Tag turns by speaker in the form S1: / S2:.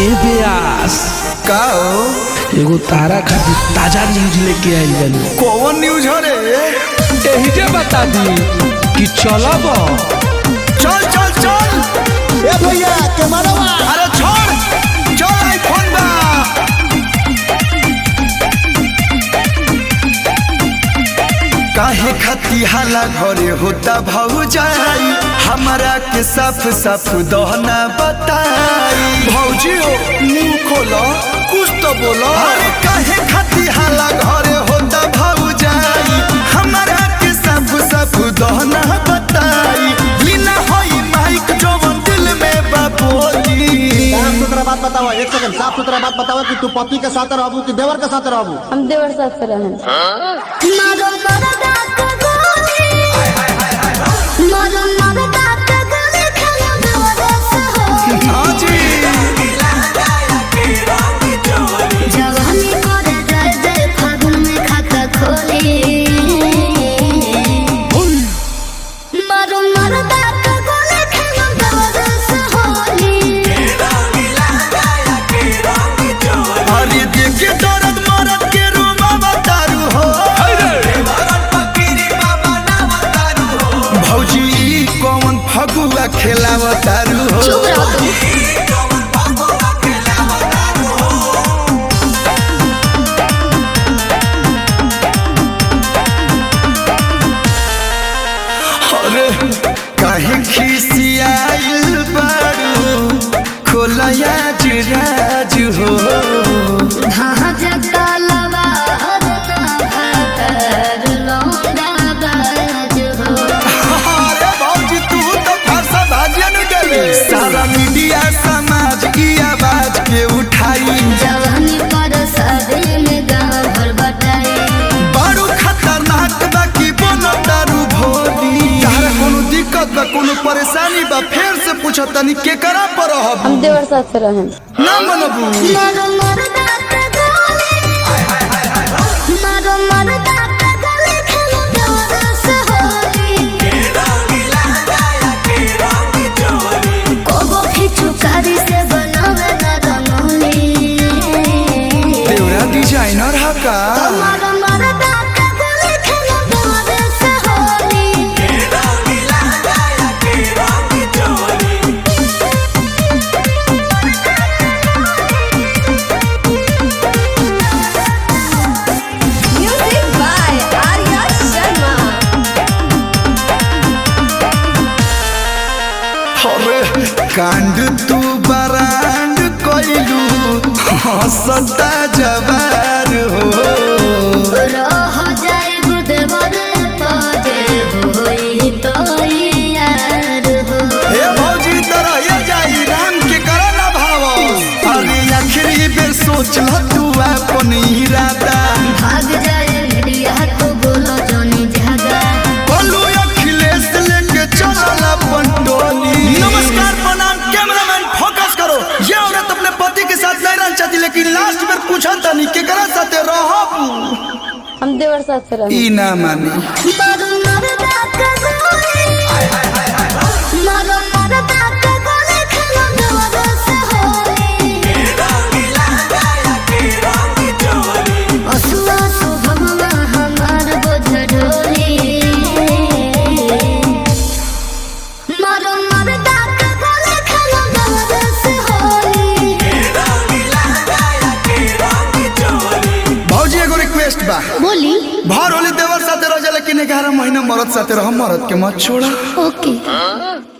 S1: ए ब्यास
S2: का हो
S1: एगो तारा खातिर ताजा न्यूज लेके आइल बानी
S2: कौन न्यूज हो रे
S1: एही जे बता दी कि चलब
S2: चल चल चल
S3: ए भैया कैमरावा
S2: अरे छोड़ चल आईफोन बा काहे खती हाला घरे होता भौजाई हमरा के साफ साफ दहना बताई भौजी हो मुंह खोलो कुछ तो बोलो अरे काहे खती हाला घरे होता भौजाई हमरा के साफ साफ दहना बताई बिना होई माइक जवन दिल में बाबोली
S3: साफ सुथरा बात बताओ एक सेकंड साफ सुथरा बात बताओ कि तू पति के साथ रहबू कि देवर के साथ रहबू
S4: हम देवर साथ से रहन
S5: मारो मरदा के गोली मारो मरदा के गोली खाना देवर से हो
S2: हाँ जी
S5: जवानी करे जय जय फागुन में खाता खोली मारो मरदा के गोली खाना देवर से होली
S2: अरे देखे दर्द मरद के रूमा बतारू हो भौजी ई कौन फगुआ खेलावतारू हो
S5: चुप रहो तुम
S2: अरे काहे खिसियाइल बारू खोलया जुराज हो
S5: हाँ जगता लवा हरना भाकर लौंडा बाज हो
S2: अरे भौजी तू तो फरसा भाजन गले सारा मीडिया समाज की आवाज के उठाई
S5: जवानी पर शादी में गाँव भर बटाई
S2: बारू खतरनाक बा की बोनो दारू भोली तारा कोनो दिक्कत बा कोनो परेशानी बा फेर से पूछो तनी के करा पर रहब
S4: हम देवर साथ से रहन
S2: ना मनबू
S5: मारो मरदा के गोली मारो मरदा के गोली खेलो डोर से होली कोबो खिचू कारी से बनावे ना रंगोली
S2: देवरा डिजाइनर हा का
S5: मारो मरदा के गोली खेलो डोर से होली
S4: म्यूजिक बाय आर्या शर्मा
S2: अरे कांड तू बरांड कोइलू हंसता जवार हो
S5: रह जाए गुदवर पाजे होई तो यार हो
S2: हे भौजी तरह ये जाई राम के करा ना भाव अरे आखिरी बेर सोच ल तू अपन इरादा
S5: भाग जाए मीडिया तो बोलो जोनी जागा
S2: बोलू अखिलेश लेके चलल अपन टोली नमस्कार प्रणाम कैमरामैन फोकस करो ये औरत अपने पति के साथ नहीं रहना चाहती लेकिन लास्ट में पूछा तनी केकरा साथे रहब
S4: हम देवर साथ से रहन
S2: ई ना मानी
S5: मारो मरदा के गोली मारो मरदा के गोली खेलो डोर से होली असुआ शुभमवा हमार बोझ ढोली मारो मरदा के गोली खेलो डोर से होली
S2: भौजी एगो रिक्वेस्ट बा
S5: बोली
S2: भर होली देवर साथे रह जा लेकिन ग्यारह महीना मरद साथे रह मरद के मत छोड़ा
S5: ओके